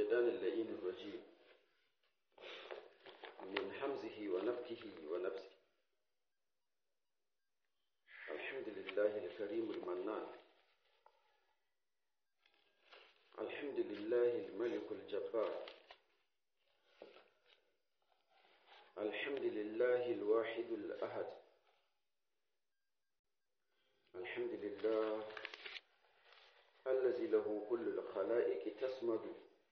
الشيطان اللئيم الرجيم من حمزه ونفكه ونفسه الحمد لله الكريم المنان الحمد لله الملك الجبار الحمد لله الواحد الأحد الحمد لله الذي له كل الخلائق تسمد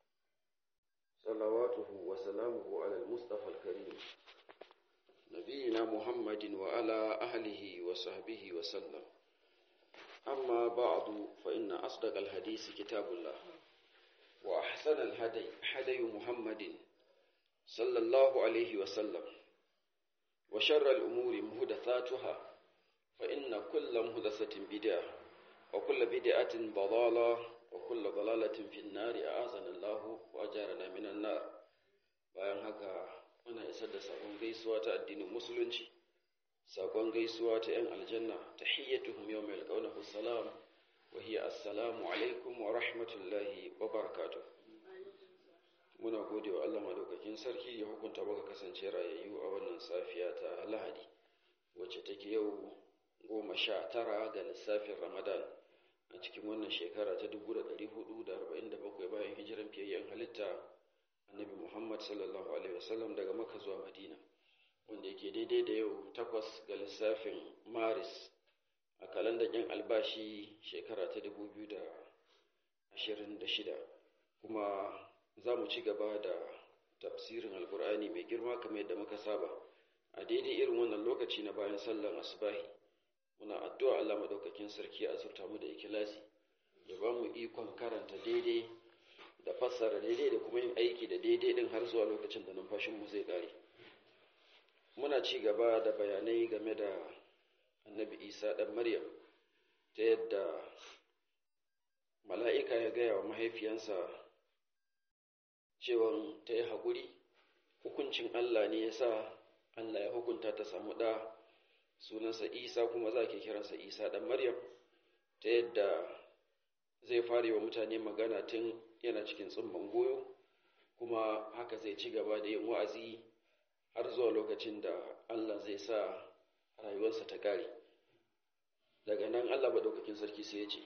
صلواته وسلامه على المصطفى الكريم نبينا محمد وعلى أهله وصحبه وسلم أما بعد فإن أصدق الحديث كتاب الله وأحسن الهدي هدي محمد صلى الله عليه وسلم وشر الأمور مهدثاتها فإن كل مهدثة بدعة وكل بدعة ضلالة وكل ضلالة في النار أعاذنا الله وأجارنا من النار bayan haka muna isar da sakon gaisuwa ta addinin musulunci sakon gaisuwa ta 'yan aljanna tahiyyatuhum yawma yalqawnahu salam wa hiya assalamu alaikum wa rahmatullahi wa barakatuh muna gode wa Allah madaukakin sarki ya hukunta baka kasance rayayyu a wannan safiya ta Lahadi wacce take yau goma sha tara ga lissafin Ramadan a cikin wannan shekara ta 1447 bayan hijiran fiyayyen halitta Annabi Muhammad sallallahu alaihi wasallam daga Makka zuwa Madina wanda yake daidai da yau takwas ga lissafin Maris a kalandar yan albashi shekara ta 2026 kuma za mu ci gaba da tafsirin alkur'ani mai girma kamar yadda muka saba a daidai irin wannan lokaci na bayan sallan asubahi muna addu'a Allah madaukakin sarki a zurta mu da ikilasi ya ba mu ikon karanta daidai da fassara daidai da kuma yin aiki da daidai din har zuwa lokacin da numfashin mu zai kare muna ci gaba da bayanai game da annabi isa dan maryam ta yadda mala'ika ya gaya wa mahaifiyansa cewan ta yi haƙuri hukuncin Allah ne ya sa Allah ya hukunta ta samu ɗa sunansa isa kuma za ke kiransa isa ɗan maryam ta yadda zai fara wa mutane magana tun yana cikin tsumman goyo kuma haka zai ci gaba da yin wa'azi har zuwa lokacin da Allah zai sa rayuwarsa ta kare daga nan Allah maɗaukakin sarki sai ya ce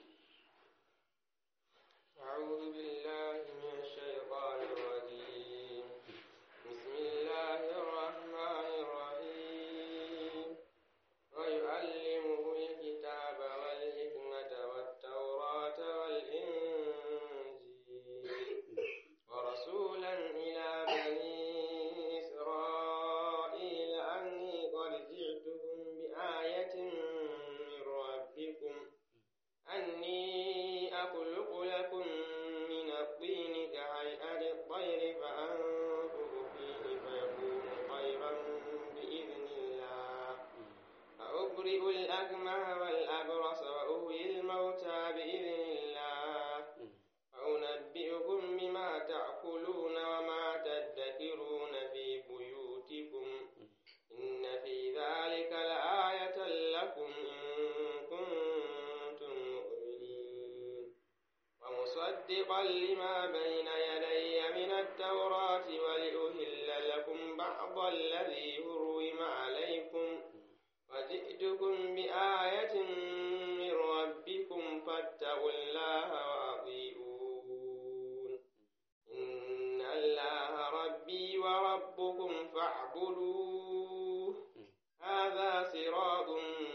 أعوذ بالله من الشيطان الرجيم بسم الله الرحمن الرحيم ويعلمه الكتاب والحكمة والتوراة والإنجيل ورسولا إلى بني إسرائيل أني قد جئتكم بآية من ربكم أني أخلق لكم من الطين كهيئة الطير فأنفخ فيه فيكون طيرا بإذن الله فأبرئ الأكمه والأبرص وأحيي الموتى بإذن الله فأنبئكم بما تأكلون وما تدكرون في بيوتكم إن في ذلك لآية لكم إن كنتم مؤمنين ومصدقا لما بين يدي من التوراة ولأهل لكم بعض الذي حرم عليكم وجئتكم بآية من ربكم فاتقوا الله وأطيعون إن الله ربي وربكم فاعبدوه هذا صراط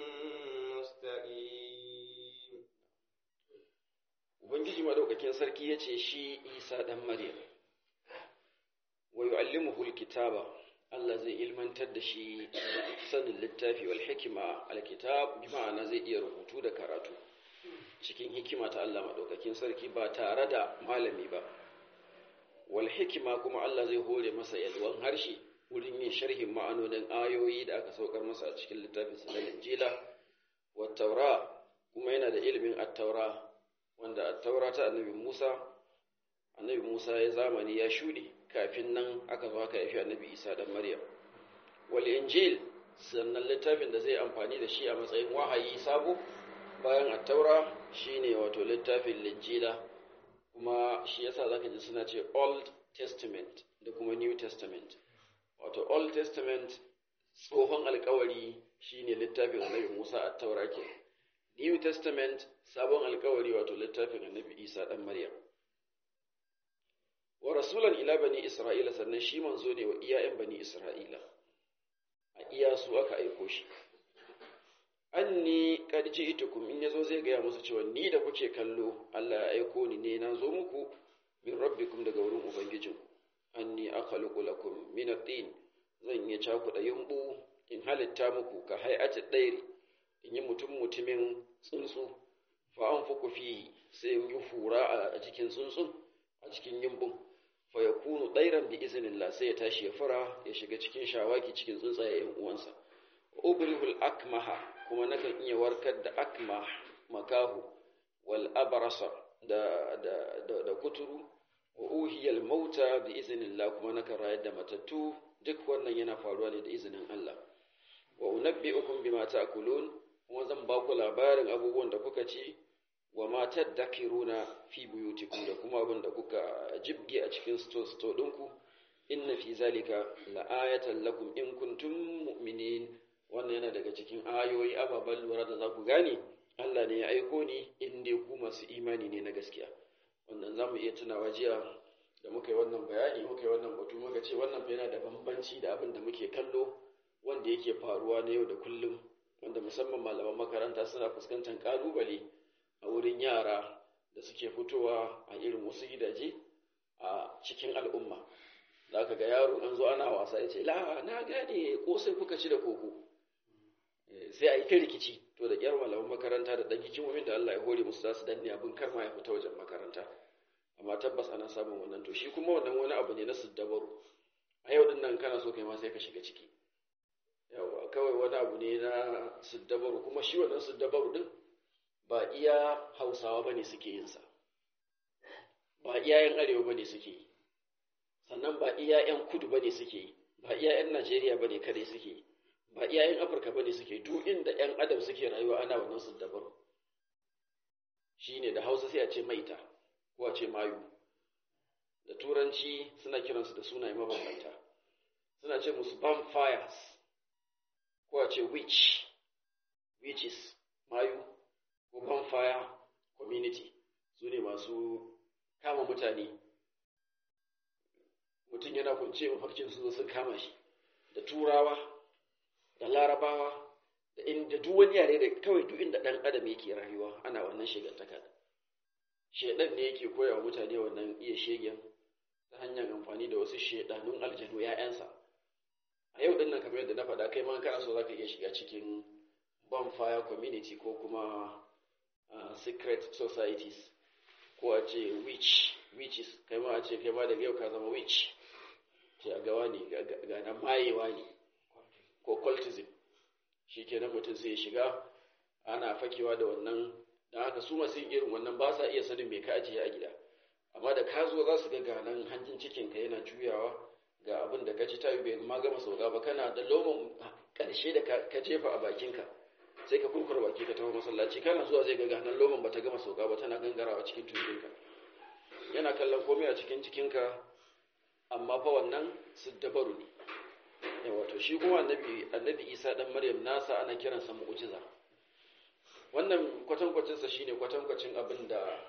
مستقيم Ubangiji maɗaukakin sarki ya ce shi Isa ɗan Maryam, wa yu'allimuhu alkitaba Allah zai ilmantar da shi sanin littafi wal hikima alkitab bi ma'ana zai iya rubutu da karatu cikin hikima ta Allah maɗaukakin sarki ba tare da malami ba wal hikima kuma Allah zai hore masa yalwan harshe wurin yin sharhin ma'anonin ayoyi da aka saukar masa a cikin littafin sa na Injila wa taura kuma yana da ilimin at-taura wanda at-taura ta annabi Musa annabi Musa ya zamani ya shuɗe kafin nan aka zo aka haifi annabi Isa dan Maryam wal injil sannan littafin da zai amfani da shi a matsayin wahayi sabo bayan at-taura shine wato littafin linjila kuma shi yasa zaka ji suna ce old testament da kuma new testament wato old testament tsohon alkawari shine littafin annabi musa a taura ke new testament sabon alkawari wato littafin annabi isa dan maryam wa rasulan ila bani isra'ila sannan shi manzo ne wa iyayen bani isra'ila a iya su aka aiko shi anni qad ji'tukum in yazo zai gaya musu cewa ni da kuke kallo Allah ya aiko ni ne na zo muku min rabbikum daga wurin ubangijinku anni akhluqu lakum min at-tin zan yi cakuɗa yumbu in halitta muku ka hay'ati dairi in yi mutum mutumin tsuntsu fa anfuku fi sai in yi fura a cikin tsuntsun a cikin yumbun fa yakunu dairan bi iznillah sai ya tashi ya fura ya shiga cikin shawaki cikin tsuntsaye yan uwansa ubrihul akmaha kuma nakan iya warkar da akmah makahu wal abrasa da da da, da kuturu wa uhiyal mauta bi iznillah kuma nakan rayar da matattu duk wannan yana faruwa ne da izinin Allah wa unabbi'ukum bima ta'kulun kuma zan ba ku labarin abubuwan da kuka ci wa ma tadakiruna fi buyutikum da kuma abin da kuka jibge a cikin sto ɗinku inna fi zalika la'ayatan lakum in kuntum mu'minin wannan yana daga cikin ayoyi ababen lura da za ku gane Allah ne ya aiko ni in dai ku masu imani ne na gaskiya wannan za mu iya tunawa jiya da muka yi wannan bayani muka yi wannan batu muka ce wannan fa yana da bambanci da abin da muke kallo wanda yake faruwa na yau da kullum wanda musamman malaman makaranta suna fuskantar kalubale a wurin yara da suke fitowa a irin wasu gidaje a cikin al'umma za ka ga yaro an zo ana wasa ya ce la na gane kosai kuka ci da koko sai a yi ta rikici to da kyar malaman makaranta da ɗan hikimomin da Allah ya hore musu za su danne abin kar ma ya fita wajen makaranta amma tabbas ana samun wannan to shi kuma wannan wani abu ne na siddabaru a yau din nan kana so kai ma sai ka shiga ciki yawa kawai wani abu ne na siddabaru kuma shi wannan siddabaru din ba iya hausawa bane suke yin sa ba iya yan arewa bane suke yi sannan ba iya yan kudu bane suke yi ba iya yan najeriya bane kare suke yi ba iya yan afirka bane suke duk inda yan adam suke rayuwa ana wannan siddabaru shine da hausa sai a ce maita ko a ce mayu da turanci suna kiransu da sunaye mabambanta suna ce musu vampires ko a ce witch witches mayu ko vampire community su ne masu kama mutane mutum yana kunce mafarkin su sun kama shi da turawa da larabawa da inda duk wani yare da kawai duk inda ɗan adam yake rayuwa ana wannan shigantaka shedan ne yake koya wa mutane wannan iya shegen ta hanyar amfani da wasu shedanun aljanu ‘ya'yansa a yau ɗin nan kamar yadda na faɗa kai ma kana so za ka iya shiga cikin bonfire community ko kuma uh, secret societies ko a ce witch witches kai ma a ce kai ma daga yau ka zama witch ce a gawa ne ga nan mayewa ne ko cultism shi kenan mutum sai ya shiga ana fakewa da wannan don haka su masu yin irin wannan ba sa iya sanin me ka ajiye a gida amma da ka zo za su ga ganan hanjin cikinka yana juyawa ga abin da ka ci ta bai ma gama sauka ba kana da lomon ƙarshe da ka jefa a bakinka sai ka kurkura baki ka tafi masallaci kana zuwa zai ga ganan lomon ba ta gama sauka ba tana gangarawa cikin tumbinka yana kallon komai a cikin cikinka amma fa wannan siddabaru ne wato shi kuma annabi annabi isa dan maryam nasa ana kiransa mu'jiza wannan kwatankwacinsa shine kwatankwacin abin da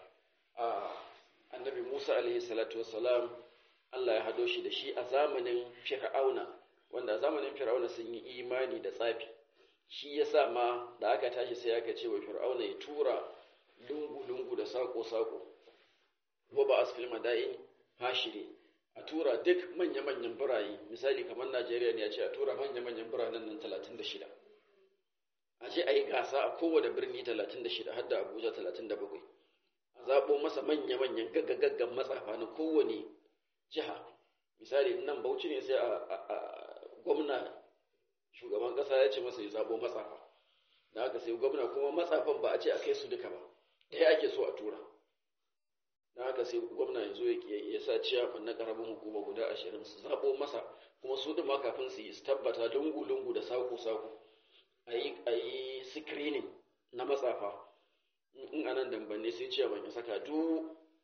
annabi musa alaihi salatu wassalam allah ya hado shi da shi a zamanin fir'auna wanda a zamanin fir'auna sun yi imani da tsafi shi ya sa ma da aka tashi sai aka ce wa fir'auna ya tura lungu-lungu da sako-sako wa ba asfil madain hashiri a tura duk manya-manyan biraye misali kamar najeriya ne ya ce a tura manya-manyan biranen nan 36 a ce a yi gasa a kowane birni 36 har da abuja 37 a zaɓo masa manya-manyan gaggagaggan matsafa na kowane jiha misali nan bauchi ne sai a gwamna shugaban ƙasa ya ce masa ya zaɓo matsafa da haka sai gwamna kuma matsafan ba a ce a kai su duka ba ɗaya ake so a tura da haka sai gwamna ya zo ya sa ciyaman na ƙaramin hukuma guda ashirin su zaɓo masa kuma su ɗin ma kafin su yi su tabbata lungu-lungu da sako-sako a yi screening na matsafa in anan dambanne sai ciyaman ya saka duk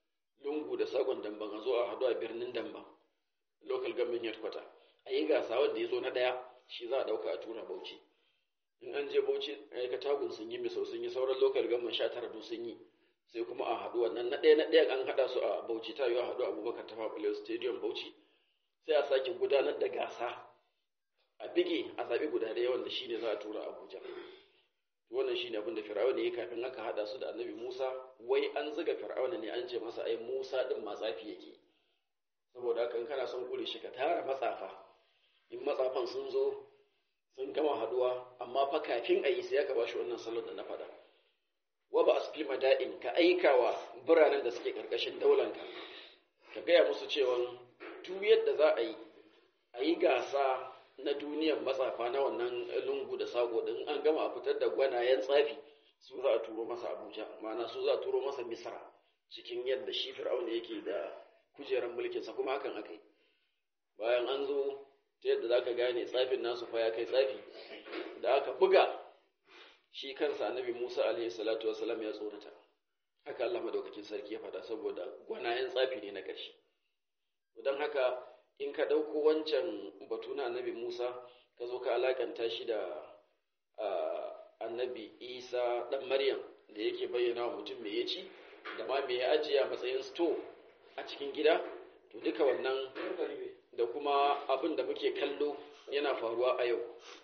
lungu da sakon damban a zo a haɗu a birnin damban local government headquarter a yi gasa wanda ya zo na ɗaya shi za a ɗauka a tura bauchi in an je bauchi aikatagun sun yi misau sun yi sauran local government sha tara sun yi sai kuma a haɗu wannan na ɗaya na ɗaya an haɗa su a bauchi ta yi a haɗu a abubakar tafa balewa stadium bauchi sai a sake gudanar da gasa a bige a zaɓi guda ɗaya wanda shi ne za a tura abuja wannan shi ne abin da fir'auna ya kafin aka haɗa su da annabi musa wai an ziga fir'auna ne an ce masa ai musa ɗin matsafi yake saboda haka in kana son kure shi ka tara matsafa in matsafan sun zo sun gama haɗuwa amma fa kafin a yi sai aka ba shi wannan salon da na faɗa wa ba asfil mada'in ka aika wa biranen da suke karkashin daulanka ka gaya musu cewa duk yadda za a yi a yi gasa na duniyar matsafa na wannan lungu da sako din an gama a fitar da gwanayen tsafi su za a turo masa abuja ma'ana su za a turo masa misra cikin yadda shi fir'auna yake da kujerar mulkinsa kuma hakan aka yi bayan an zo ta yadda za ka gane tsafin nasu fa ya kai tsafi da aka buga shi kansa annabi Musa alaihi salatu wasalam ya tsorata haka Allah madaukakin sarki ya faɗa saboda gwanayen tsafi ne na ƙarshe don haka in ka ɗauko wancan batu na annabi Musa ka zo ka alakanta shi da annabi Isa ɗan Maryam da yake bayyana wa mutum me ya ci da ma me ya ajiye a matsayin sto a cikin gida to duka wannan da kuma abin da muke kallo yana faruwa a yau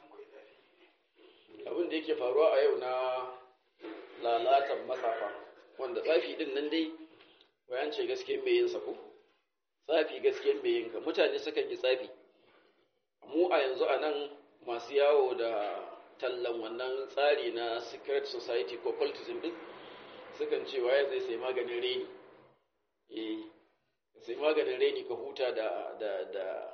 abin da yake faruwa a yau na lalatan matsafa wanda tsafi din nan dai wayan ce gaske mai yin ko tsafi gaske mai yin ka mutane sukan yi tsafi mu a yanzu a nan masu yawo da tallan wannan tsari na secret society ko cultism din sukan ce waye zai sai maganin reni eh sai maganin reni ka huta da da da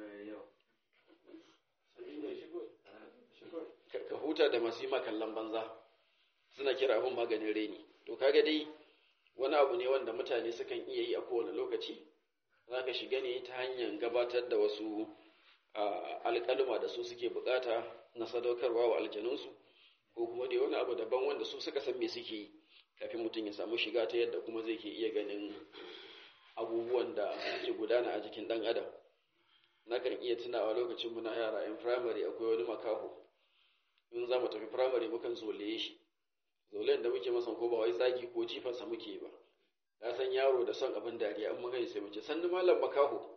ka huta da masu yi kallon banza suna kira abin maganin reni to kaga dai wani abu ne wanda mutane sukan iya yi a kowane lokaci za ka shiga ne ta hanyar gabatar da wasu alƙaluma da su suke bukata na sadaukarwa wa aljanunsu ko kuma dai wani abu daban wanda su suka san me suke yi kafin mutum ya samu shiga ta yadda kuma zai ke iya ganin abubuwan da suke gudana a jikin ɗan adam nakan iya tunawa lokacin muna yara yan firamare akwai wani makaho in za mu tafi firamare mukan zolaye shi zolen da muke masa ko ba wai zagi ko jifansa muke ba ka san yaro da son abin dariya an muka sai muke sannu malam makaho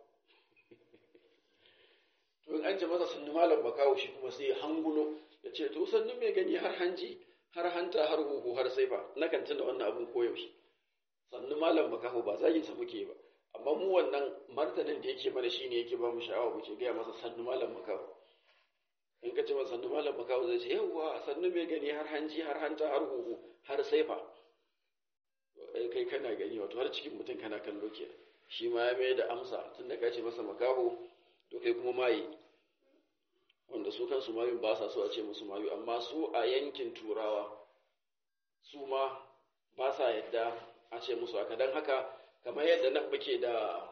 to in an ce masa sannu malam makaho shi kuma sai hangulo ya ce to sannu mai gani har hanji har hanta har huhu har saifa nakan tuna wannan abin koyaushe sannu malam makaho ba zaginsa muke ba amma mu wannan martanin da yake mana shine yake ba mu sha'awa muke gaya masa sannu malam makaho in ka ce masa sannu malam makaho zai ce yawwa sannu mai gani har hanji har hanta har huhu har saifa kai kana gani wato har cikin mutum kana kallo ke shi ma ya mai da amsa tun da ka ce masa makaho to kai kuma maye wanda su kansu mayun ba sa so a ce musu mayu amma su a yankin turawa su ma ba sa yadda a ce musu haka don haka kamar yadda nan muke da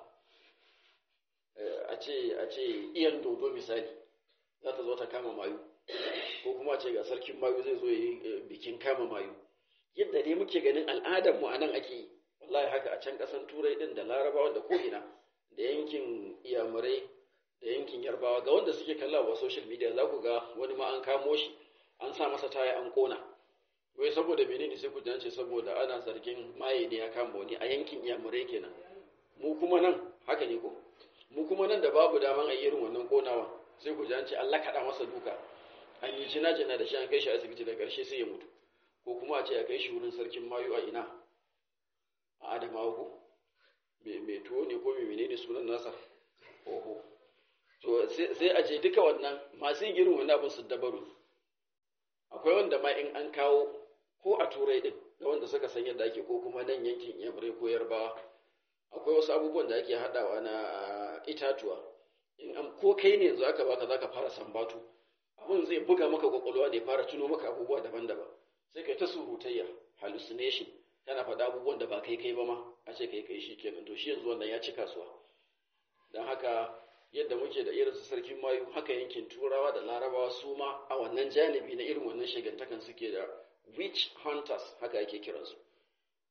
a ce a ce iyan dodo misali za ta zo ta kama mayu ko kuma ce ga sarkin mayu zai zo yi bikin kama mayu yadda dai muke ganin al'adar mu anan ake yi wallahi haka a can kasan turai din da larabawa da ko'ina da yankin iyamurai da yankin yarbawa ga wanda suke kalla wa social media za ku ga wani ma an kamo shi an sa masa taya an kona wai saboda menene sai ku jance saboda ana zargin maye ne ya kama wani a yankin iyamurai kenan mu kuma nan haka ne ko mu kuma nan da babu daman a irin wannan konawa sai ku jance Allah kaɗa masa duka an yi jina jina da shi an kai shi asibiti da ƙarshe sai ya mutu ko kuma a ce a kai shi wurin sarkin mayu a ina a adamawa ko mai tuwo ne ko mai menene sunan nasa oho to sai a ce duka wannan masu yin irin wannan abin su dabaru akwai wanda ma in an kawo ko a turai din da wanda suka san yadda ake ko kuma nan yankin yamurai ko yarbawa akwai wasu abubuwan da ake haɗawa na itatuwa in an ko kai ne yanzu aka baka zaka fara sambatu abin zai buga maka kwakwalwa ne fara tuno maka abubuwa daban-daban sai kai ta surutayya hallucination kana faɗa abubuwan da ba kai kai ba ma a ce kai kai shi kenan to shi yanzu wannan ya ci kasuwa don haka yadda muke da irin su sarkin mayu haka yankin turawa da larabawa su ma a wannan janibi na irin wannan shigantakan suke da witch hunters haka ake kiransu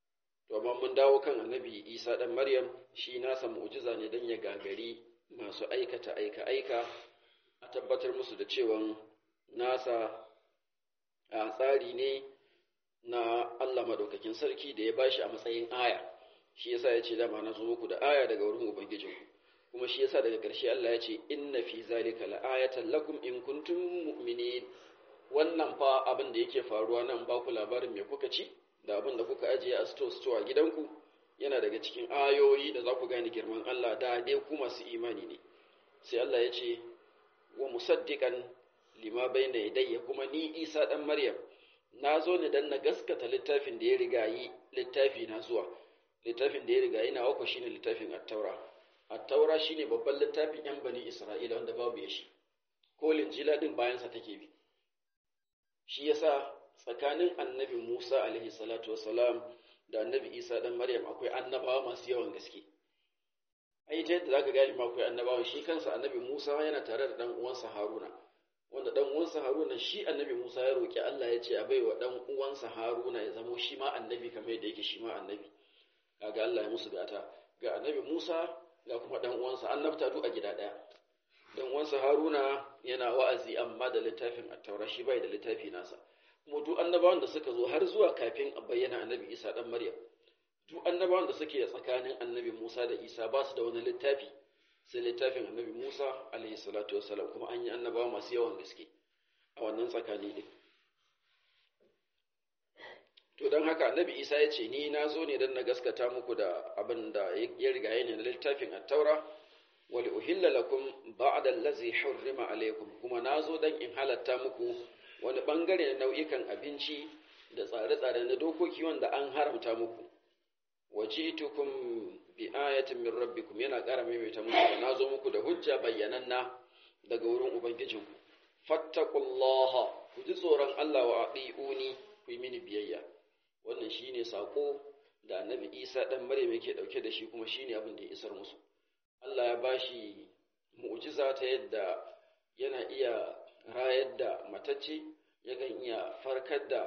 to amma mun dawo kan annabi isa dan maryam shi nasa mu'jiza ne dan ya gagari masu aikata aika aika a tabbatar musu da cewa nasa a tsari ne na Allah madaukakin sarki da ya bashi a matsayin aya shi yasa ya ce dama na zo muku da aya daga wurin ubangijinku kuma shi yasa daga ƙarshe Allah ya ce inna fi zalika la'ayatan lakum in kuntum mu'minin wannan fa abin da yake faruwa nan ba ku labarin me kuka ci da abin da kuka ajiye a store store a gidanku yana daga cikin ayoyi da za ku gane girman Allah da dai ku masu imani ne sai Allah ya ce wa musaddiqan lima bayna yadayya kuma ni Isa dan Maryam na zo ne dan na gaskata littafin da ya riga yi littafi na zuwa littafin da ya riga yi na wako shine littafin at-taura at-taura shine babban littafin yan bani Isra'ila wanda babu ya shi ko linjila din bayan sa take bi shi yasa tsakanin annabi Musa alaihi salatu wassalam da annabi Isa dan Maryam akwai annabawa masu yawan gaske ai ta yadda zaka gani ma akwai annabawa shi kansa annabi Musa yana tare da dan uwansa Haruna wanda dan uwansa Haruna shi annabi Musa ya roki Allah ya ce a baiwa dan uwansa Haruna ya zamo shi ma annabi kamar yadda yake shi ma annabi kaga Allah ya musu gata ga annabi Musa ga kuma dan uwansa annabta duk a gida daya dan uwansa Haruna yana wa'azi amma da littafin at-Taura shi bai da littafi nasa kuma duk annabawan da suka zo har zuwa kafin a bayyana annabi Isa dan Maryam duk annabawan da suke tsakanin annabi Musa da Isa ba su da wani littafi sai littafin annabi Musa alaihi salatu wassalam kuma an yi annabawa masu yawan gaske a wannan tsakani din to don haka annabi Isa ya ce ni na zo ne don na gaskata muku da abin da ya riga ne na littafin at-taura wali uhilla lakum ba'da allazi hurrima alaikum kuma na zo don in halatta muku wani bangare na nau'ikan abinci da tsare-tsare na dokoki wanda an haramta muku wajitukum bi ayatin min rabbikum yana ƙara maimaita muku da nazo muku da hujja bayyananna daga wurin ubangijinku fattaqullaha ku ji tsoron Allah wa atiuni ku yi mini biyayya wannan shine sako da annabi Isa dan Maryam yake dauke da shi kuma shine abin da ya isar musu Allah ya bashi mu'jiza ta yadda yana iya rayar da matacce yakan iya farkar da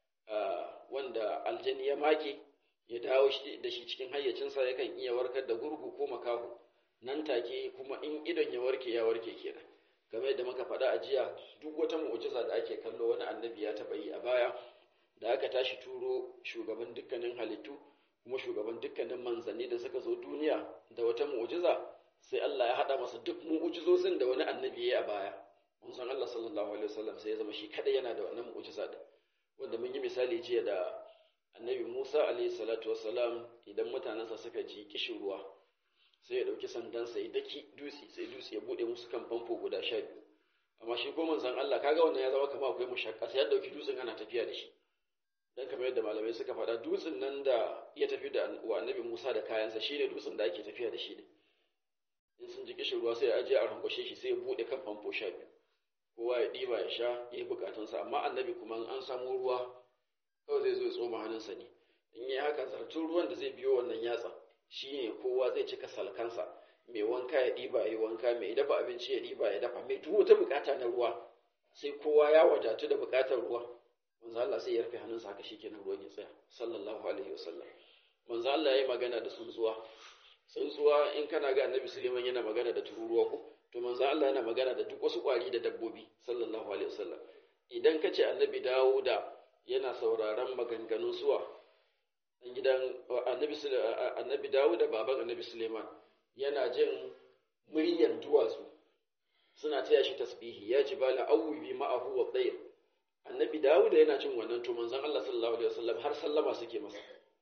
wanda aljani ya make ya dawo da shi cikin hayyacinsa yakan iya warkar da gurgu ko makaho nan take kuma in idon ya warke ya warke kenan game yadda muka faɗa a jiya duk wata mu'jiza da ake kallo wani annabi ya taɓa yi a baya da aka tashi turo shugaban dukkanin halittu kuma shugaban dukkanin manzanni da suka zo duniya da wata mu'jiza sai Allah ya haɗa masa duk mu'jizozin da wani annabi ya yi a baya mun san Allah sallallahu alaihi wasallam sai ya zama shi kada yana da wannan mu'jiza din wanda mun yi misali jiya da annabi Musa alaihi salatu wassalam idan mutanensa suka ji kishin ruwa sai ya dauki sandansa ya daki dutse sai dutse ya bude musu kan famfo guda sha biyu amma shi ko manzon Allah kaga wannan ya zama kamar akwai mushakka sai ya dauki dutsen ana tafiya da shi dan kamar yadda malamai suka faɗa dutsen nan da ya tafi da wa annabi Musa da kayansa shine dutsen da ake tafiya da shi ne in sun ji kishin ruwa sai ya aje a rankwashe shi sai ya bude kan famfo sha biyu kowa ya ɗiba ya sha ya yi bukatunsa amma annabi kuma an samu ruwa kawai zai zo ya tsoma hannunsa ne in yi haka zartun ruwan da zai biyo wannan yatsa shi ne kowa zai cika salkansa mai wanka ya ɗiba ya yi wanka mai dafa abinci ya ɗiba ya dafa mai duk wata bukata na ruwa sai kowa ya wadatu da bukatar ruwa manzo Allah sai ya rufe hannunsa haka shikenan ruwan ya tsaya sallallahu alaihi wasallam manzo Allah ya yi magana da tsuntsuwa tsuntsuwa in kana ga annabi Suleiman yana magana da tururuwa ko to manzo Allah yana magana da duk wasu kwari da dabbobi sallallahu alaihi wasallam idan ka ce annabi Dawuda yana sauraron maganganun suwa dan gidan annabi annabi Dawuda baban annabi Suleiman yana jin muryar duwatsu suna taya shi tasbihi ya jibala awwi ma'ahu wa tayr annabi Dawuda yana jin wannan to manzon Allah sallallahu alaihi wasallam har sallama suke masa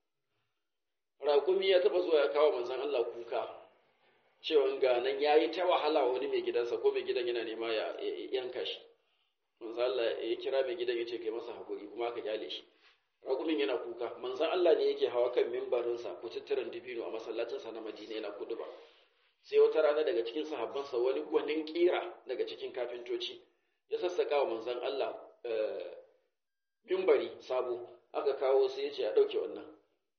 raƙumi ya taba zuwa ya kawo manzon Allah kuka cewa ga nan ya yi ta wahala wani mai gidansa ko mai gidan yana nema ya yanka shi manzan Allah ya kira mai gidan ya ce kai masa haƙuri kuma aka kyale shi raƙumin yana kuka manzan Allah ne yake hawa kan mimbarinsa ko tattaran dibino a masallacinsa na Madina yana kuduba sai wata rana daga cikin sahabbansa wani gwanin kira daga cikin kafintoci ya sassaka wa manzan Allah mimbari sabo aka kawo sai ya ce a ɗauke wannan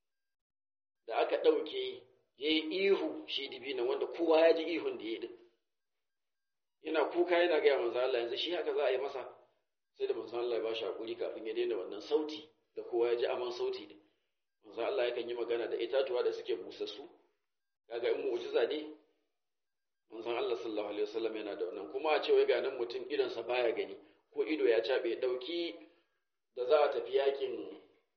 da aka ɗauke ya yi ihu shi dibinan wanda kowa ya ji ihun da ya yi yana kuka yana gaya manzo Allah yanzu shi haka za a yi masa sai da manzo Allah ya bashi hakuri kafin ya daina wannan sauti da kowa ya ji aman sauti din manzo manzon Allah yakan yi magana da itatuwa da suke busassu kaga in mu'jiza ne manzon Allah sallallahu alaihi wasallam yana da wannan kuma a ce wai ga nan mutum idon sa baya gani ko ido ya cabe dauki da za a tafi yakin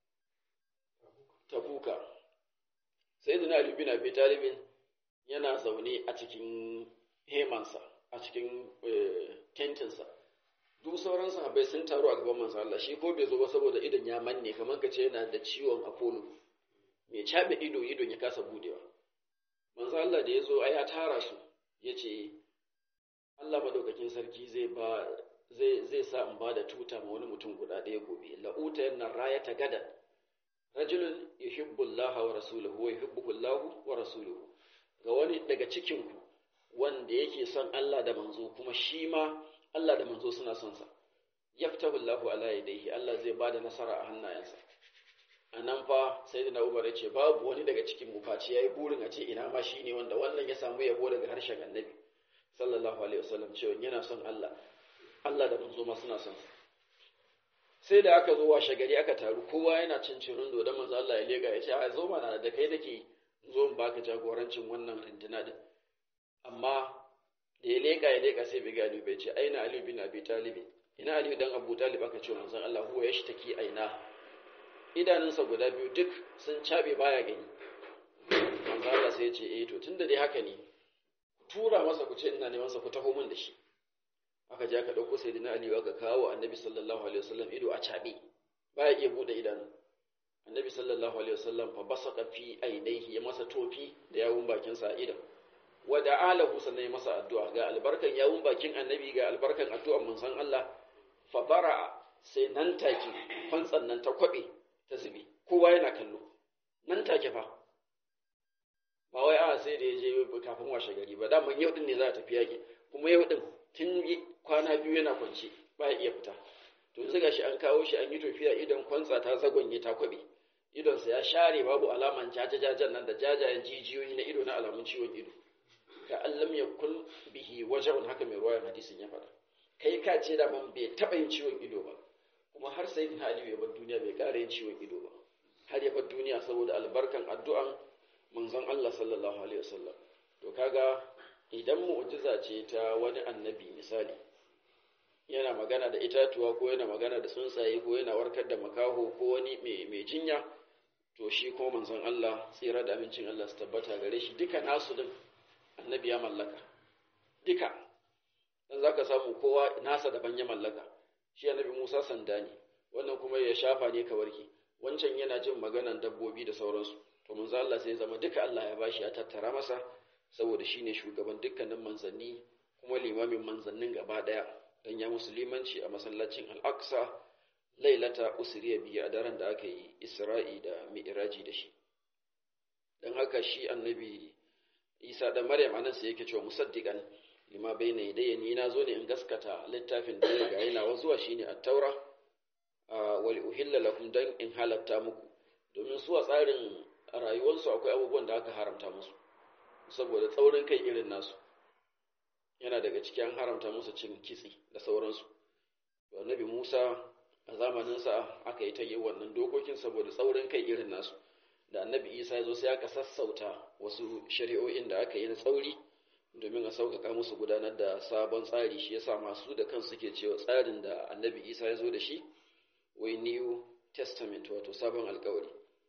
tabuka sayyidina Ali bin Abi Talib yana zaune a cikin hemansa a cikin tentinsa duk sauran sahabbai sun taru a gaban manzo Allah shi ko bai zo ba saboda idon ya manne kamar kace yana da ciwon Apollo mai cabe ido idon ya kasa budewa manzo Allah da ya zo ai ya tara su yace Allah madaukakin sarki zai ba zai zai sa in ba da tuta ma wani mutum guda ɗaya gobe la'uta yanna rayata gadan rajulun yuhibbu Allah wa rasuluhu wa yuhibbuhu Allah wa rasuluhu ga wani daga cikin ku wanda yake son Allah da manzo kuma shi ma Allah da manzo suna son sa yaftahu Allahu ala yadayhi Allah zai bada nasara a hannayensa anan fa sayyidina Umar yace babu wani daga cikin mu face yayi burin a ce ina ma shine wanda wannan ya samu yabo daga harshen Annabi sallallahu alaihi wasallam cewa yana son Allah Allah da manzo ma suna son sa sai da aka zo washe gari aka taru kowa yana cin cirin da manzo Allah ya lega ya ce a zo mana da kai nake zo in baka jagorancin wannan rindina din amma da ya leƙa ya leƙa sai bai gani bai ce aina Ali bin Abi Talib ina Ali dan Abu Talib aka ce manzon Allah huwa yashtaki aina idanunsa guda biyu duk sun cabe baya gani manzon Allah sai ya ce eh to tunda dai haka ne tura masa ku ce ina neman sa ku taho min da shi aka je aka dauko sayyidina Ali aka kawo annabi sallallahu alaihi wasallam ido a cabe baya iya bude idanu annabi sallallahu alaihi wasallam fa basaka fi ainihi ya masa tofi da yawun bakin sa idan wa da'alahu sannan ya masa addu'a ga albarkan yawun bakin annabi ga albarkan addu'an manzon Allah fa bara sai nan take fantsan nan ta kwabe ta zube kowa yana kallo nan take fa ba wai a sai da ya je kafin washe gari ba daman yau din ne za a tafi yaki kuma yau din tun kwana biyu yana kwance ba ya iya fita to yanzu gashi an kawo shi an yi tafiya idan kwantsa ta zagonye ta kwabe idonsa ya share babu alaman jajajajen nan da jajayen jijiyoyi na ido na alamun ciwon ido ka allam ya kul bihi wajen haka mai ruwayan hadisin ya faɗa kai ka ce da man bai taɓa yin ciwon ido ba kuma har sai na aliyu ya bar duniya bai ƙara yin ciwon ido ba har ya bar duniya saboda albarkan addu'an manzon Allah sallallahu alaihi wasallam to kaga idan mu'jiza ce ta wani annabi misali yana magana da itatuwa ko yana magana da tsuntsaye ko yana warkar da makaho ko wani mai jinya to shi ko manzon Allah tsira da amincin Allah su tabbata gare shi duka nasu din annabi ya mallaka duka dan zaka samu kowa nasa daban ya mallaka shi annabi Musa sanda ne wannan kuma ya shafa ne ka warke wancan yana jin maganan dabbobi da sauransu to manzo Allah sai ya zama duka Allah ya bashi ya tattara masa saboda shine shugaban dukkanin manzanni kuma limamin manzannin gaba daya dan ya musulmanci a masallacin Al-Aqsa lailata usriya biyu a daren da aka yi Isra'i da Mi'raji da shi dan haka shi annabi Isa da Maryam anan sai yake cewa musaddiqan lima bayna yadayya ni na zo ne in gaskata littafin da ya riga yana zuwa shine at-taura wal uhilla lakum dan in halatta muku domin su a tsarin rayuwarsu akwai abubuwan da aka haramta musu saboda tsaurin kai irin nasu yana daga cikin haramta musu cin kitse da sauransu to annabi Musa a zamaninsa aka yi ta yi wannan dokokin saboda tsaurin kai irin nasu da annabi Isa ya zo sai aka sassauta wasu shari'o'in da aka yi na tsauri domin a sauƙaƙa musu gudanar da sabon tsari shi yasa masu da kansu suke cewa tsarin da annabi Isa ya zo da shi wai new testament wato sabon alkawari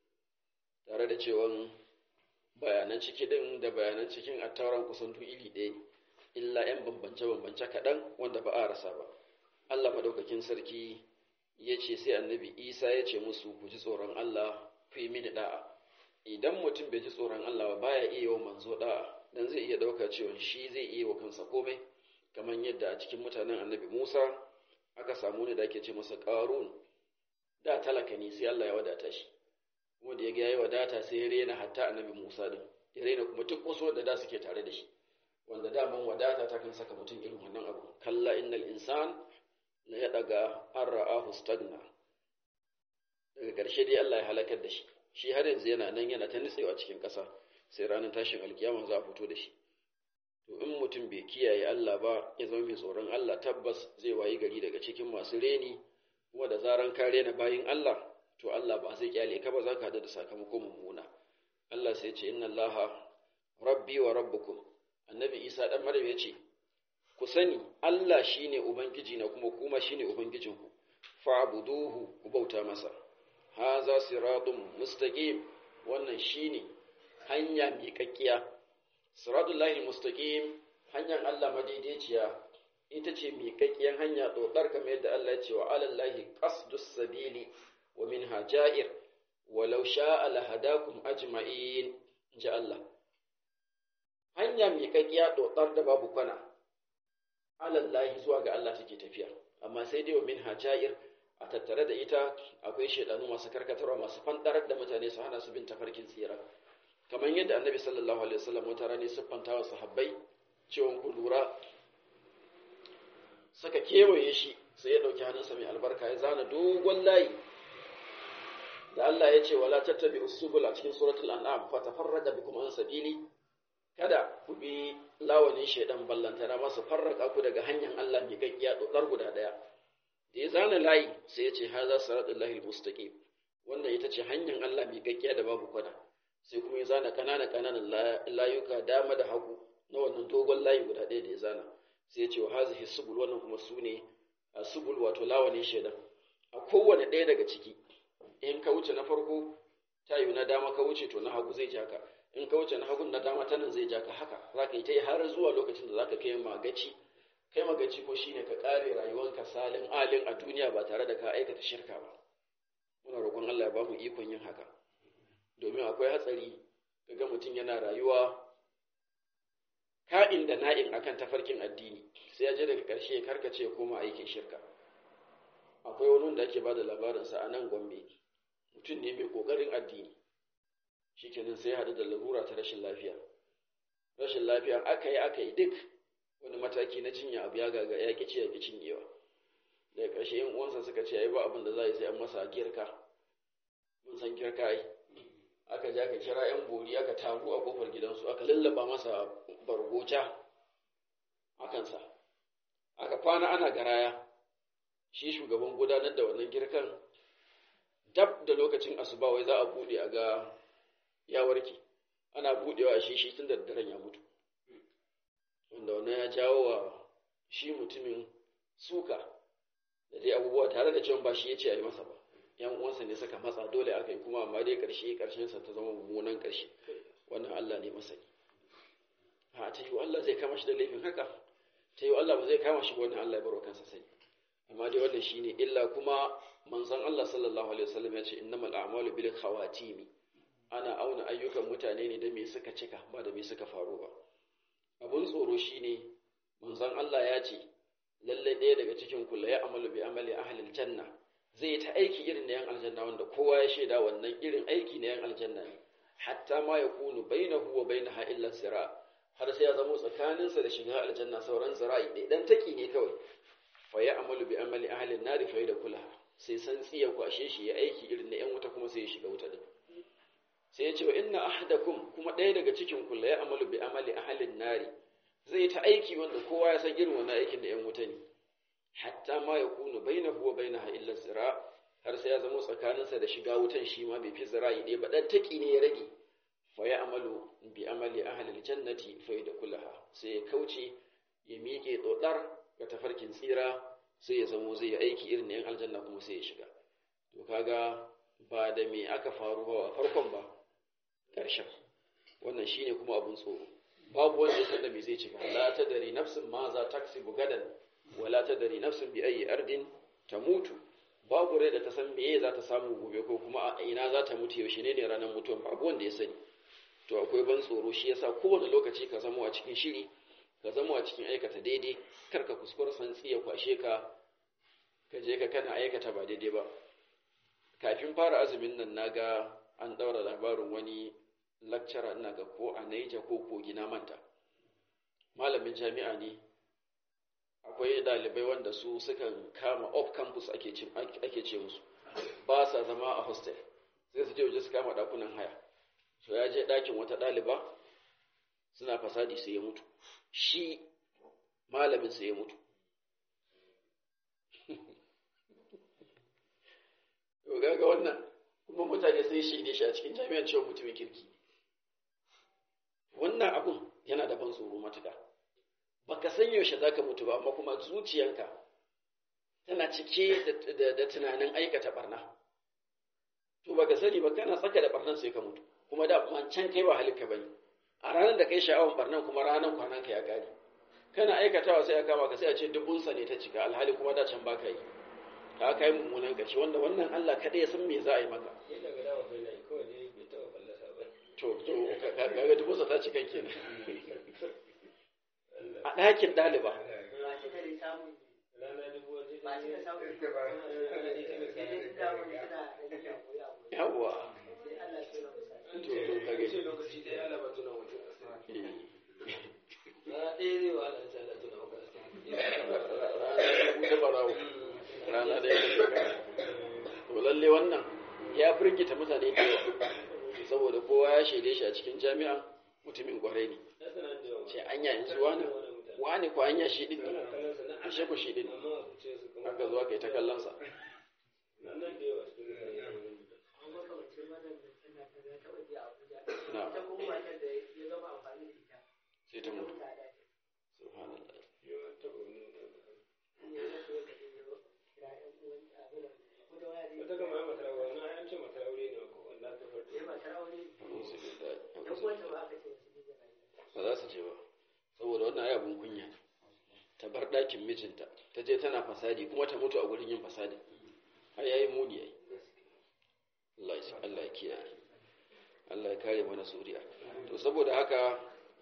tare da cewa bayanan ciki din da bayanan cikin attauran kusan duk iri ɗaya ne illa 'yan bambance-bambance kaɗan wanda ba a rasa ba Allah maɗaukakin sarki ya ce sai annabi isa ya ce musu ku ji tsoron Allah ku yi mini da'a idan mutum bai ji tsoron Allah ba baya iya wa manzo da'a dan zai iya ɗauka cewa shi zai iya wa kansa komai kamar yadda a cikin mutanen annabi Musa aka samu ne da ake ce masa ƙarun da talaka ne sai Allah ya wadata shi kuma da ya ga yayi wadata sai ya rena hatta annabi Musa din ya rena kuma duk wasu wanda da suke tare da shi wanda daman wadata ta kan saka mutum irin wannan abu kalla innal insan la ya daga an ra'ahu stagna daga ƙarshe dai Allah ya halakar da shi shi har yanzu yana nan yana ta nitsewa cikin ƙasa sai ranar tashin alkiyama za a fito da shi to in mutum bai kiyaye Allah ba ya zama mai tsoron Allah tabbas zai wayi gari daga cikin masu reni kuma da zaran ka rena bayin Allah to Allah ba zai kyale ka ba za ka da sakamako mummuna Allah sai ce inna Allaha rabbi wa rabbukum annabi Isa dan Maryam ya ce ku sani Allah shine ubangiji na kuma kuma shine ubangijinku fa'buduhu ku bauta masa haza siratun mustaqim wannan shine hanya miƙaƙƙiya siratul lahi mustaqim hanyar Allah madaidaiciya ita ce miƙaƙƙiyar hanya tsotsar kamar yadda Allah ya ce wa alallahi qasdus sabili wa minha ja'ir walau sha'a lahadakum ajma'in ji Allah hanya miƙaƙƙiya tsotsar da babu kwana alallahi zuwa ga Allah take tafiya amma sai dai wa minha ja'ir a tattare da ita akwai shaidanu masu karkatarwa masu fandarar da mutane su hana su bin tafarkin tsira kamar yadda annabi sallallahu alaihi wasallam wata rana siffanta wa sahabbai cewa ku lura saka kewaye shi sai ya dauki hannunsa mai albarka ya zana dogon layi da Allah ya ce wala tattabi usubul a cikin suratul an'am fa tafarraqa bikum an sabili kada ku bi lawanin shaidan ballantana masu farraka ku daga hanyar Allah mai gaggiya dodar guda daya da ya zana layi sai ya ce haza siratullahi mustaqim wannan ita ce hanyar Allah mai gaggiya da babu kwana sai kuma ya zana kanana kananan layuka dama da hagu na wannan dogon layi guda ɗaya da ya zana sai ya ce wa hazihi subul wannan kuma su ne a subul wato lawanin shaidan a kowane ɗaya daga ciki in ka wuce na farko ta yi na dama ka wuce to na hagu zai ja ka in ka wuce na hagun na dama ta nan zai ja ka haka za ka yi ta yi har zuwa lokacin da za ka kai magaci kai magaci ko shine ka kare rayuwanka salin alin a duniya ba tare da ka aikata shirka ba muna roƙon Allah ya ba mu ikon yin haka domin akwai hatsari kaga mutum yana rayuwa ka'in da na'in akan tafarkin addini sai ya je daga ƙarshe ya karkace ya koma aikin shirka akwai wani da ake bada labarinsa a nan gombe mutum ne mai ƙoƙarin addini shikenan sai ya haɗu da larura ta rashin lafiya rashin lafiya aka yi aka yi duk wani mataki na jinya abu ya gaga ya ƙici ya ƙi cinyewa daga ƙarshe yan uwansa suka ce ai ba abin da za a yi sai an masa girka mun san girka ai aka je aka kira yan bori aka taru a kofar gidansu aka lallaba masa bargoca a kansa aka kwana ana garaya shi shugaban gudanar da wannan girkan dab da lokacin asuba wai za a buɗe a ga ya warke ana buɗewa a shi shi tun da daren ya mutu wanda wannan ya jawo wa shi mutumin suka da dai abubuwa tare da cewa ba shi ya ce a yi masa ba yan uwansa ne suka matsa dole aka yi kuma amma dai karshe karshen sa ta zama mummunan karshe wannan Allah ne masani ha ta yi Allah zai kama shi da laifin haka ta yi Allah ba zai kama shi ba wannan Allah ya baro kansa sani amma dai wannan shine illa kuma manzon Allah sallallahu alaihi wasallam ya ce innamal a'malu bil khawatimi ana auna ayyukan mutane ne da me suka cika ba da me suka faru ba abun tsoro shine manzon Allah ya ce lalle ɗaya daga cikin kula ya amalu bi amali ahlil janna zai ta aiki irin na yan aljanna wanda kowa ya shaida wannan irin aiki na yan aljanna ne hatta ma ya kunu bainahu wa bainaha illa zira har sai ya zamo tsakaninsa da shiga aljanna sauran zira'i ɗaya dan taki ne kawai fa ya amalu bi amali ahlin nari fa da kulaha sai san tsiya kwashe shi ya aiki irin na yan wuta kuma sai ya shiga wuta din sai ya ce wa inna ahadakum kuma ɗaya daga cikin kula ya amalu bi amali ahlin nari zai ta aiki wanda kowa ya san irin wannan aikin da yan wuta ne hatta ma ya kunu bainahu wa bainaha illa zira har sai ya zama tsakaninsa da shiga wutan shi ma bai fi zira'i ɗaya ba dan taki ne ya rage fa ya amalu bi amali ahli aljannati fa kulaha sai ya kauce ya miƙe dodar ga tafarkin tsira sai ya zamo zai yi aiki irin yan aljanna kuma sai ya shiga to kaga ba da me aka faru ba farkon ba ƙarshen wannan shine kuma abun tsoro babu wanda ya san da me zai ci ba la tadri nafsin ma za taksibu gadan wala tadri nafsin bi ayi ardin tamutu babu rai da ta san meye za ta samu gobe ko kuma a ina za ta mutu yaushe ne ne ranar mutuwan babu wanda ya sani to akwai ban tsoro shi yasa kowane lokaci ka zama a cikin shiri ka zama a cikin aikata daidai kar ka kuskura santsi ya kwashe ka ka je ka kana aikata ba daidai ba kafin fara azumin nan naga an daura labarin wani lecturer ina ga ko a Niger ko kogi na manta malamin jami'a ne akwai dalibai wanda su sukan kama off campus ake ce ake ce musu ba sa zama a hostel sai su je waje su kama dakunan haya so ya je dakin wata daliba suna fasadi sai ya mutu shi malamin sai ya mutu to ga wannan sun shaide shi a cikin jami'ar cewa mutumin kirki wannan abun yana da ban tsoro matuka baka san yaushe zaka mutu ba amma kuma zuciyanka tana cike da tunanin aikata barna to baka sani ba kana tsaka da barnan sai ka mutu kuma da kuma can kai ba halinka bane a ranar da kai sha'awan barnan kuma ranar kwanan ka ya kare kana aikatawa sai a kama ka sai a ce dubunsa ne ta cika alhali kuma da can baka yi ka kai mummunan ƙarshe wanda wannan Allah kaɗai ya san me za a yi maka to to kaga dubunsa ta cika kenan a ɗakin ɗaliba yawwa to to kage rana da ya to lalle wannan ya firgita mutane da yawa saboda kowa ya shaide shi a cikin jami'a mutumin kwarai ne ce anya yanzu wani wani ko anya shi din ne ashe ku shi din haka zuwa kai ta kallon sa sai ta mutu subhanallah wata kama ya matar aure na an ce matar aure ne ko wanda ta ba za su je ba saboda wannan ai abun kunya ta bar ɗakin mijinta ta je tana fasadi kuma ta mutu a gurin yin fasadi har yayi muni ai Allah ya Allah ya kiyaye Allah ya kare mana suriya to saboda haka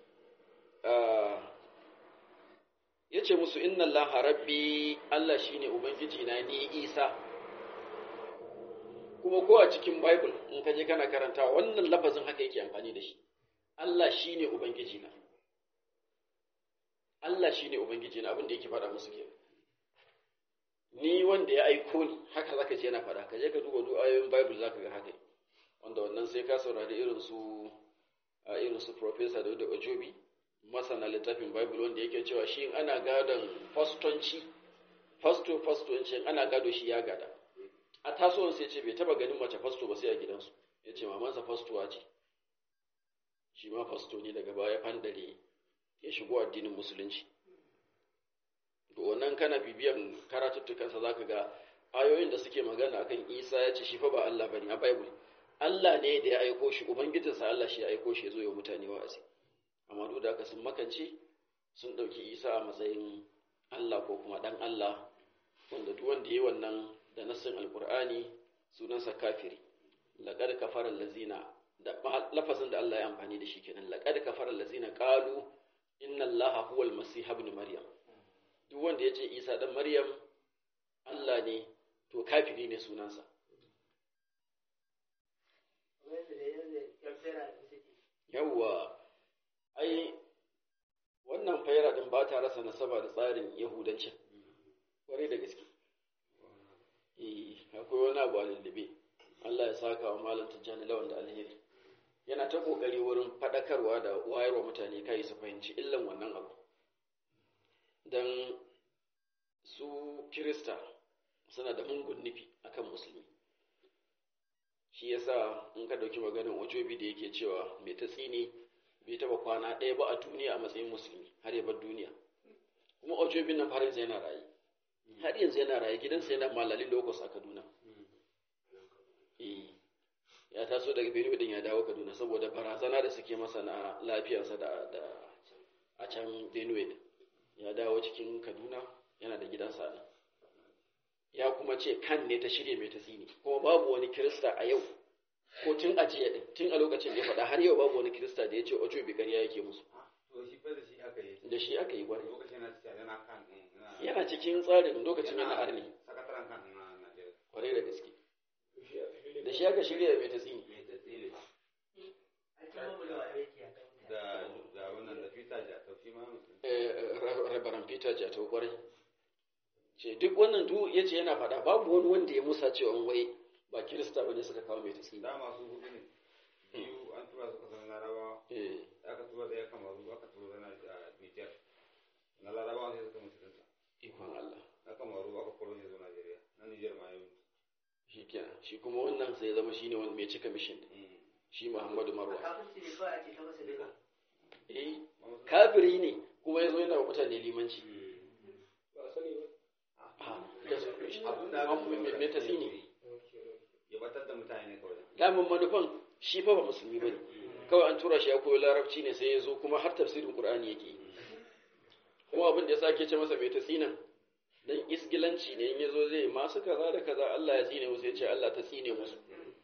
ya ce musu inna Allah rabbi Allah shine ubangiji na ni Isa kuma ko a cikin Bible in ka je kana karantawa wannan lafazin haka yake amfani da shi Allah shine ubangiji na Allah shine ubangiji na abin da yake faɗa musu kenan ni wanda ya aiko ni haka zaka je yana faɗa ka je ka duba duk ayoyin Bible zaka ga haka wanda wannan sai ka saurari irin su a irin su Professor Dauda Ojobi masana littafin Bible wanda yake cewa shi ana gadon fastonci fasto fastonci ana gado shi ya gada a tasowar sai ce bai taba ganin mace fasto ba sai a gidansu ya ce mamansa fastowa ce shi ma fasto ne daga baya fandare ya shigo addinin musulunci ga wannan kana bibiyan karatuttukansa za ka ga ayoyin da suke magana akan isa ya ce shi fa ba Allah bane a bible Allah ne da ya aiko shi ubangijinsa Allah shi ya aiko shi ya zo ya mutane wa'azi amma duk da haka sun makance sun ɗauki isa a matsayin Allah ko kuma ɗan Allah wanda duk wanda ya yi wannan da nassin alkur'ani sunansa kafiri laqad kafara allazina da lafazin da Allah ya amfani da shi kenan laqad kafara allazina qalu inna allaha huwal masih ibn maryam duk wanda ya ce isa dan maryam Allah ne to kafiri ne sunansa yawwa ai wannan fayara din ba ta rasa nasaba da tsarin yahudancin kwarai da gaske eh akwai wani abu a lullube Allah ya saka wa malam tijjani lawan da alheri yana ta kokari wurin faɗakarwa da wayarwa mutane kai su fahimci illan wannan abu dan su kirista suna da mungun nufi akan musulmi shi yasa in ka dauki maganin ojobi da yake cewa mai ta tsini bai taba kwana ɗaya ba a duniya a matsayin musulmi har ya bar duniya kuma ojobin nan har yanzu yana raye har yanzu yana raye gidansa yana malalin lokos a kaduna ya taso daga benue din ya dawo kaduna saboda barazana da suke masa na lafiyarsa da da a can benue ya dawo cikin kaduna yana da gidansa nan ya kuma ce kan ne ta shirya mai tasiri kuma babu wani kirista a yau ko tun a jiya din tun a lokacin da ya faɗa har yau babu wani kirista da ya ce ojo bi ƙarya yake musu da shi aka yi gwari yana cikin tsarin lokacin yana arni kwarai da gaske da shi aka shirya mai tasiri rabaran peter jatau kwarai ce duk wannan du ya ce yana faɗa babu wani wanda ya musa cewa wai ba kirista bane suka kawo mai tasiri da masu hudu ne biyu an tura su kasar larabawa aka tura da ya kamaru aka tura na nijar na larabawa sai suka musulunta ikon Allah na kamaru aka koro shi zuwa najeriya na nijar ma ya mutu shi kenan shi kuma wannan sai ya zama shine wanda mai cika mission shi Muhammadu Marwa kafirci ne kawai ake ta masa duka eh kafiri ne kuma yazo yana wa mutane limanci ba a sani ba ha da su mai tasini ya batar da mutane kawai damin manufan shi fa ba musulmi bane kawai an tura shi ya koyi larabci ne sai ya zo kuma har tafsirin qur'ani yake yi. kuma abin da ya sake ce masa mai tasinan dan isgilanci ne in yazo zai masu kaza da kaza Allah ya tsine musu ya ce Allah ta tsine musu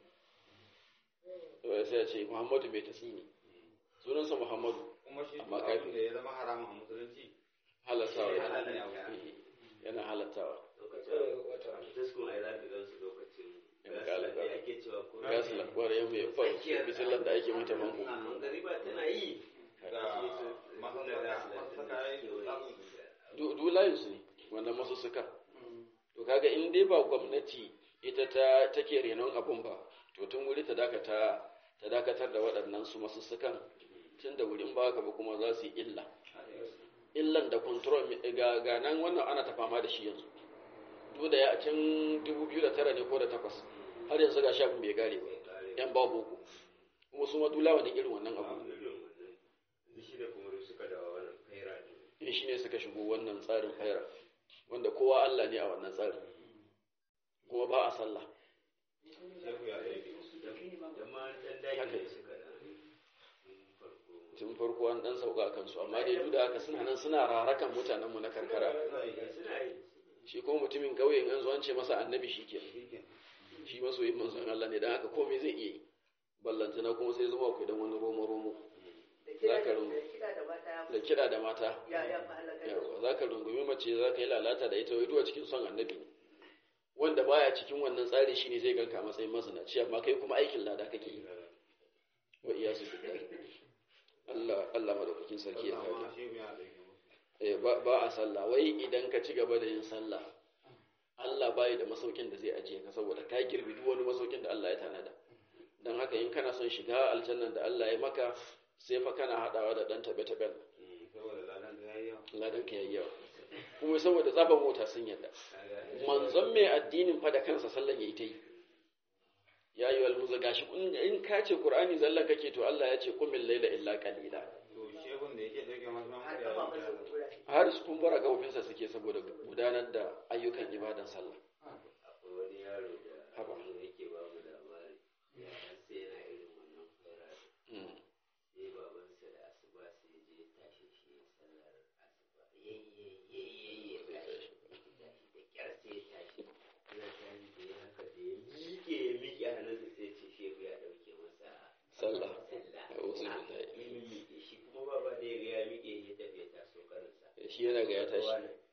to sai ya ce Muhammadu mai tasini sunansa Muhammadu kuma shi Amma duk kafin- abin da ya zama haramun a musulunci halattawa halal ne a wurin. yana halattawa kawai ga wata taskun ai za ka gan su lokacin Yana kala gasar da ake cewa ko ya su lakwar ya mai fa bisilan da ake mata banku gariba tana yi da masu da masu saka ya yi du layin su ne wannan masu suka to kaga in dai ba gwamnati ita ta take renon abun ba to tun wuri ta dakata ta dakatar da waɗannan su masu sukan tun da wurin ba haka ba kuma za su yi illa illan da control ga ga nan wannan ana ta fama da shi yanzu duk da ya can 2009 ne ko da takwas har yanzu ga shafin bai gare ba yan ba boko kuma su ma dulawa ne irin wannan abu shi da kuma suka dawo wannan kaira ne in shi ne suka shigo wannan tsarin faira wanda kowa Allah ne a wannan tsarin kuma ba a sallah shehu ya zai jama'a dan daji ne suka da farko tun farko an dan sauka a kansu amma dai duk da haka suna nan suna rarakan mutanenmu na karkara suna yi shi kuma mutumin kauye in an zo an ce masa annabi shi ke shi masoyin manzon Allah ne dan haka komai zai iya yi ballantana kuma sai zuwa ku dan wani romo romo da kiɗa Za ka da rungu. da kiɗa da mata ya da kiɗa da mata ya ya fi halaka da su yawa za ka rungumi mace za ka yi lalata da ita wai duwa cikin son annabi ne wanda baya cikin wannan tsari shine zai ganka a matsayin mazinaci amma kai kuma aikin lada kake yi wa iyasu billahi Allah Allah madaukakin sarki ya kare amma shehu ya zai Eh, ba ba a sallah wai idan ka ci gaba da yin sallah Allah bai da masaukin da zai ajiye ka saboda ka girbi duk wani masaukin da Allah ya tanada dan haka in kana son shiga aljannan da Allah ya maka sai fa kana hadawa da dan tabe taben saboda ladan da ya yi yawa ladan ka yayi yawa kuma saboda tsaban mota sun yadda manzon mai addinin fa da kansa sallan yayi ta yi ya yi wal muza gashi in- in ka ce qur'ani zallan kake to Allah ya ce qumil layla illa qalila to shehun da yake dauke masu har mamu kafa da masa kura har su kumbura gabofinsa suke saboda gudanar da ayyukan ibadan sallah akwai wani yaro da Haba. yake ba mu labari ya sai yana irin wannan kaira Mm. sai babansa da asuba sai je tashi shi ya sallar asuba yayye ya tashi tashi da kyar sai ya tashi ya tashi da ya haka da ya miƙe ya miƙe hannunsa sai ya ce shehu ya ɗauke masa sallah sallah a'udhu Ah, billahi ya miƙe shi kuma baba da ya ga ya miƙe ya tafi ya taso karinsa shi yana ga ya tashi